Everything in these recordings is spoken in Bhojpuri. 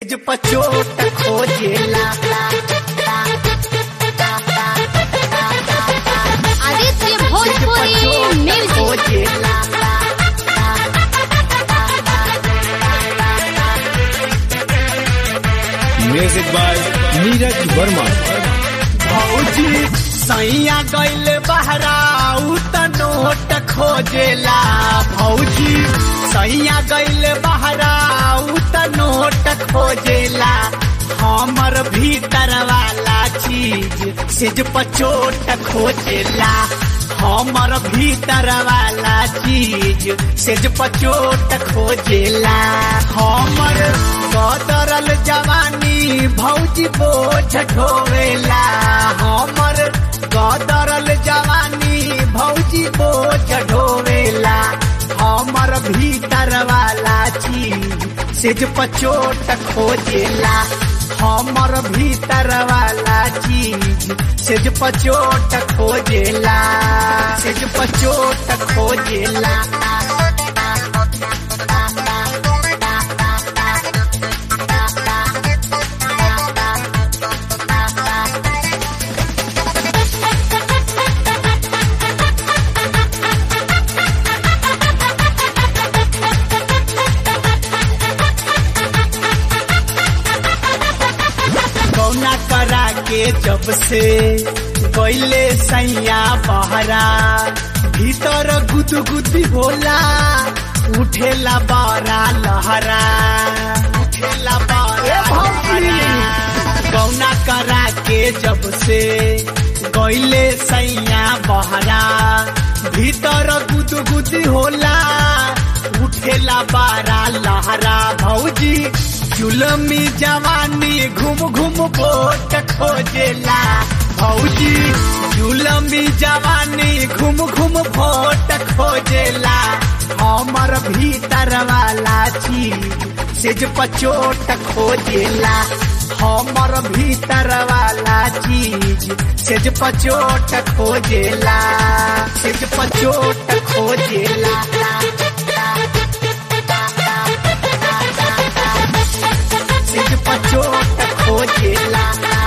सेज पचोट खोजेला आदित्य सेज भोजपुरी पचोट म्यूजिक खोजेला म्यूजिक बाय नीरज वर्मा भौजी सैया गइल बहराऊ त नोट खोजेला भौजी सैया गइल बहराऊ त नोट खोजेला हमर भीतर वाला चीज सेज पचोट खोजेला हमर भीतर वाला चीज सेज पचोट खोजेला हमर कदरल जवानी भौजी बोझ ढोवेला हमर कदरल जवानी भौजी बोझ ढोवेला हमर भीतर वाला चीज सेज पचोट खोजेला हमर भीतर वाला चीज सेज पचोट खोजेला सेज पचोट खोजेला कौना करा के जब से गईले सैया बहरा भीतर गुदगुदी होला उठेला बारा लहरा उठेला बारा कौना करा के जब से गईले सैया बहरा भीतर गुदगुदी होला उठेला बारा लहरा भौजी जुलमी जवानी घूम घूम कोट खोजेला भौजी जुलमी जवानी घूम घूम भोट खोजेला हमर भीतर वाला चीज सेज पचोट खोजेला हमर भीतर वाला चीज सेज पचोट खोजेला सेज पचोट खोजेला सेज पचोट खोजेला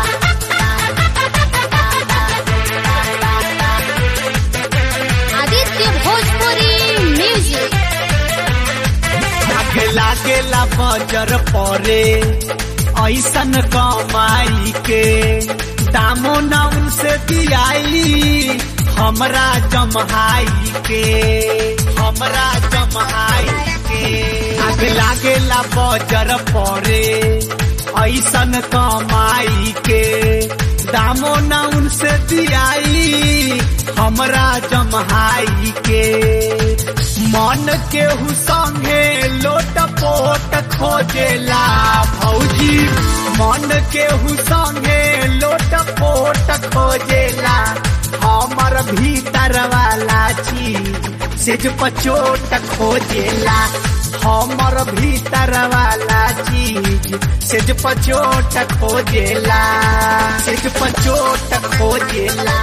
आदित्य भोजपुरी म्यूजिक आगे लागेला बजर परे ऐसन कमाई के दामो न उनसे दियाई हमरा जमहाई के हमरा जमहाई के आगे लागेला बजर परे ऐसन कमाई के दामो न उनसे दियाई हमरा जमहाई के मन केहू संगे लोट पोट खोजेला भौजी मन केहू संगे लोट पोट खोजेला हमर भीतर वाला चीज सेज पचोट खोजेला हमर भीतर वाला चीज सेज पचोट खोजेला सेज पचोट खोजेला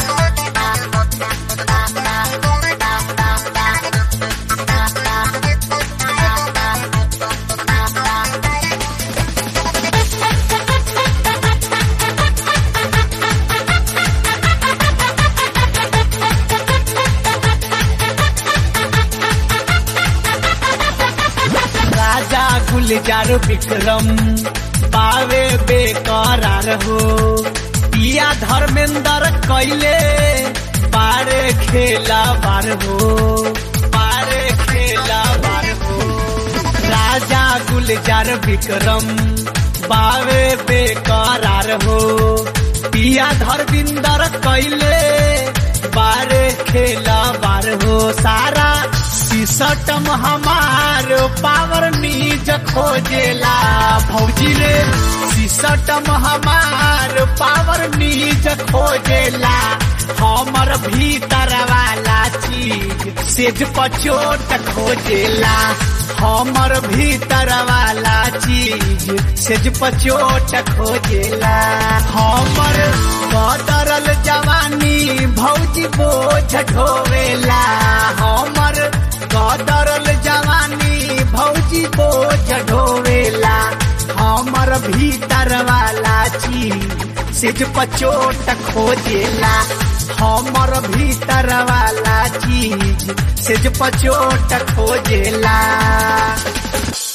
राजा गुलजार विक्रम पावे बेकरार हो पिया धर्मेंद्र कैले पारे खेला बार हो पारे खेला बार हो राजा गुलजार विक्रम पावे बेकरार हो पिया धर्मेंद्र कैले बारे खेला बार हो सारा सिसटम हमार पावर नीज खोजेला भौजी रे सिसटम हमार पावर नीज खोजेला हमर भीतर वाला चीज सेज पचोट खोजेला हमर भीतर वाला चीज सेज पचोट खोजेला हमर कदरल जवानी भौजी बोझ ढोवेला हमर कदरल जवानी भौजी बोझ ढोवेला हमर भीतर वाला चीज सिज पचोट खोजेला हमर भीतर वाला चीज सिज पचोट खोजेला